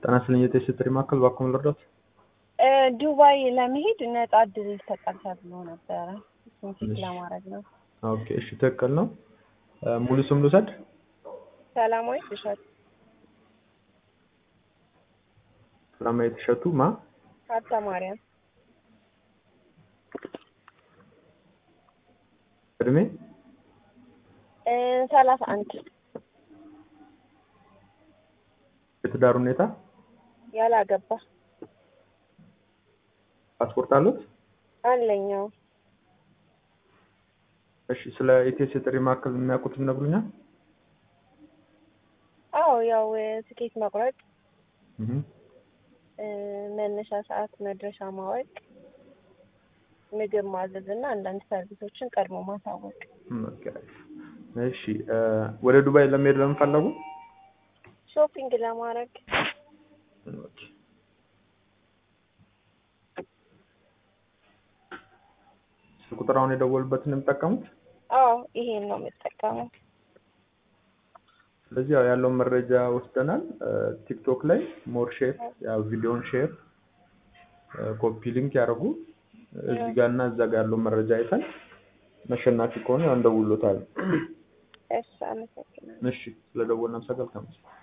ጤና ይስጥልኝ የቴስት ጥሪ ማዕከል እባክዎ ምን ልርዳዎት? ዱባይ ለመሄድ ነጻ እድል ይሰጣል ተብሎ ነበረ። እሱን ቼክ ለማድረግ ነው። ኦኬ እሺ ትክክል ነው። ሙሉ ስም ልውሰድ? ሰላማዊት እሸቱ ሰላማዊት እሸቱ ማ? ሀብተ ማርያም እድሜ? ሰላሳ አንድ የትዳር ሁኔታ? ያላገባ ፓስፖርት አሉት? አለኛው እሺ ስለ ኢቴስ የጥሪ ማዕከል የሚያውቁት ይነግሩኛል? አዎ ያው ትኬት መቁረጥ፣ እህ መነሻ ሰዓት፣ መድረሻ ማወቅ፣ ምግብ ማዘዝ እና አንዳንድ ሰርቪሶችን ቀድሞ ማሳወቅ። ኦኬ እሺ ወደ ዱባይ ለመሄድ ለምን ፈለጉ? ሾፒንግ ለማድረግ ኦኬ ስልክ ቁጥር አሁን የደወሉበትን የሚጠቀሙት? አዎ ይሄን ነው የምጠቀመው። ስለዚህ ያው ያለውን መረጃ ወስደናል። ቲክቶክ ላይ ሞር ሼር ያው ቪዲዮን ሼር ኮፒ ሊንክ ያደርጉ እዚህ ጋር እና እዛ ጋር ያለውን መረጃ አይተን መሸናፊ ከሆነ ያው እንደውሎታል። እሺ አመሰግናለሁ። እሺ ስለደወልን አመሰግናለሁ።